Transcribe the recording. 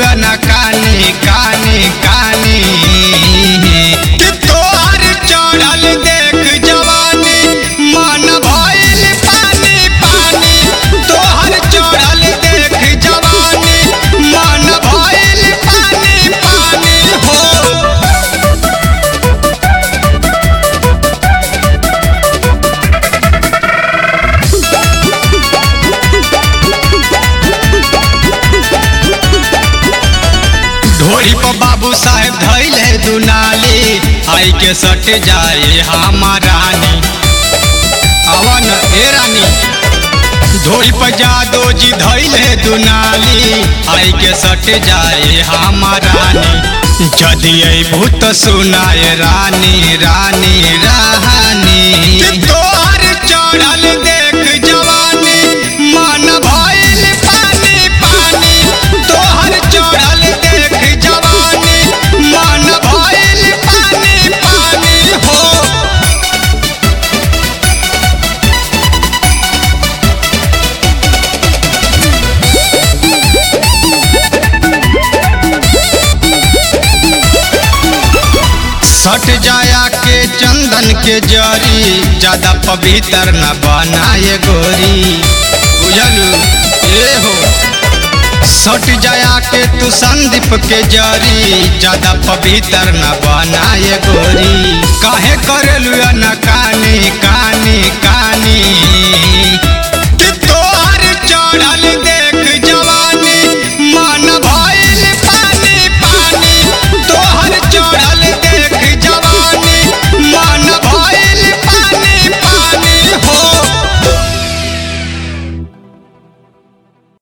न कानी कानी कानी कि तोहर चढ़ल देख जवानी मन भइल पानी पानी तोहर चढ़ल देख जवानी मन भइल पानी पानी हो ढोरी पर बाबू साहेब धैले दुनाली आई के सट जाए हमारानी अवन ए रानी ढोरी पर जादो जी धैले दुनाली आई के सट जाए हमारानी जदि भूत सुनाए रानी रानी रानी तोहर चढ़ल देख जवानी मन भइल पानी पानी तोहर चढ़ल देख जवानी मन भइल पानी पानी हो सट जाया के चंदन के जरी ज्यादा पवित्र न बनाए गोरी बुझलू ए हो सट जाया के तू संदीप के जरी ज्यादा पवित्र न बनाए गोरी काहे करेलू न